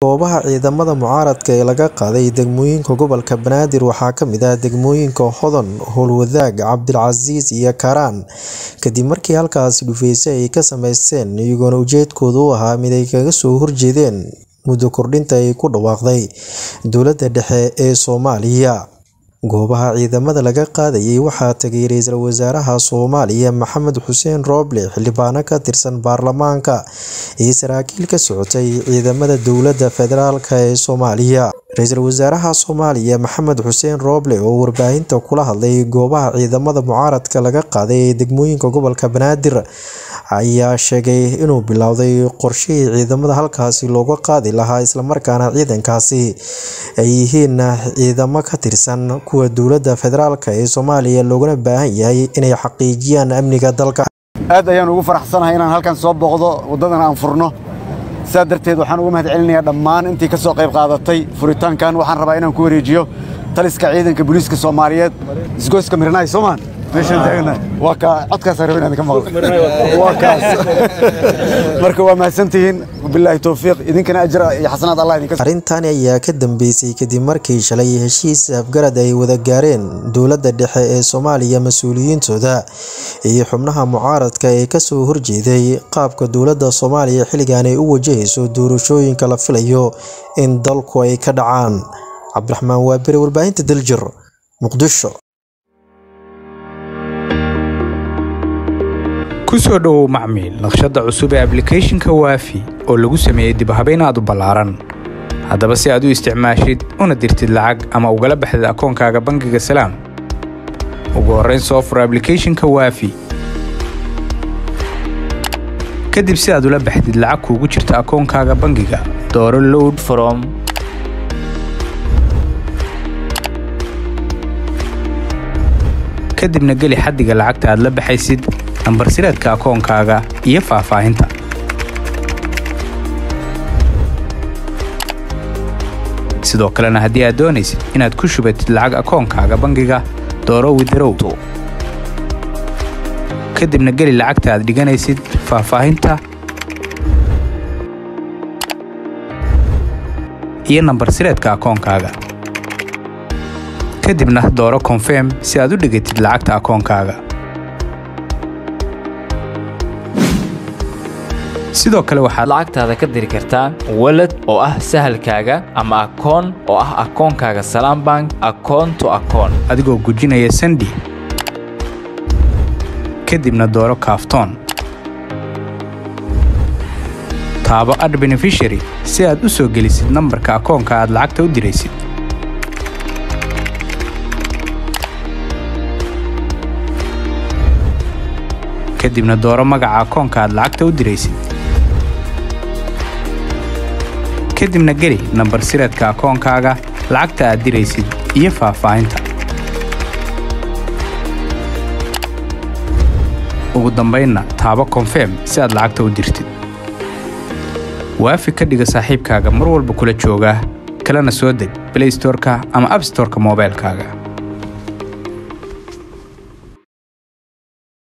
goobaha ciidamada mucaaradka ee laga qaaday degmooyinka gobolka banaadir waxaa kamid ah degmooyinka hodan howlwadaag cabdilcasiis iyo karaan kadib markii halkaasi dhufeyse ay ka sameysteen iyagoona ujeedkooda u ahaa mid ay kaga soo horjeedeen muddo kordhinta ay ku dhawaaqday dowladda dhexe ee soomaaliya goobaha ciidamada laga qaadayay waxaa tagay ra-iisul wasaaraha soomaaliya maxamed xuseen rooble xildhibaano ka tirsan baarlamaanka iyo saraakiil ka socotay ciidamada dowladda federaalk ee soomaaliya ra-iisul wasaaraha soomaaliya maxamed xuseen rooble oo warbaahinta kula hadlay goobaha ciidamada mucaaradka laga qaaday ee degmooyinka gobolka banaadir ayaa sheegay inuu bilowday qorshihii ciidamada halkaasi looga qaadi lahaa islamarkaana ciidankaasi ay yihiin ciidamo ka tirsan kuwa dowladda federaalk ee soomaaliya loogana baahan yahay inay xaqiijiyaan amniga dalka aad ayaan ugu faraxsanahay inaan halkan soo booqdo waddadan aan furno sidaa darteed waxaan uga mahad celinayaa dhammaan intii ka soo qayb qaadatay furitaankan waxaan rabaa inaan ku wareejiyo taliska ciidanka booliiska soomaaliyeed isgoyska mirnaay soomaan meeshaan taagna waa ka codkaasaan rabay inaan ka maqlo waa kaas marka waa mahadsantihiin bilaahi towfiiq idinkana ajra iyo xasanaad allah idinka arrintani ayaa ka dambeysay kadib markii shalay heshiis afgarad ay wada gaareen dowladda dhexe ee soomaaliya mas-uuliyiintooda iyo xubnaha mucaaradka ee kasoo horjeeday qaabka dowladda soomaaliya xilligan ay u wajahayso doorashooyinka la filayo in dalku ay ka dhacaan cabdiraxmaan waabere warbaahinta daljir muqdisho kusoo dhowow macmiil naqshadda cusub ee ablicathonka waafi oo lagu sameeyey dibhabayn aad u ballaaran haddaba si aad u isticmaashid una dirtid lacag ama ugala baxdid akoonkaaga bangiga salaam ugu horrayn soo fur ablicathonka waafi kadib si aad ula baxdid lacag kuugu jirta akoonkaaga bangiga dooro load from kadibna geli xaddiga lacagta aad la baxaysid nambar sireedka akoonkaaga iyo faahfaahinta sidoo kalena haddii aad doonaysid inaad ku shubatid lacag akoonkaaga bangiga dooro widarow kadibna geli lacagta aad dhiganaysid faahfaahinta iyo nambar sireedka akoonkaaga kadibna dooro konfirm si aad u dhigatid lacagta akoonkaaga sidoo kale waxaad lacagtaada ka diri kartaa walad oo ah sahalkaaga ama akoon oo ah akoonkaaga salaam bank akoon to akoon adigoo gujinaya sandi kadibna dooro kaaftoon taabo ad benefishary si aad u soo gelisid nambarka akoonka aad lacagta u diraysid kadibna dooro magaca akoonka aad lacagta u diraysid kadibna geli nambar sireedka akoonkaaga lacagta aad diraysid iyo faahfaahinta ugu dambaynna taabo konfirm si aad lacagta u dirtid waafi ka dhiga saaxiibkaaga mar walba kula jooga kalena soo deg blaystorka ama abstorka moobaylkaaga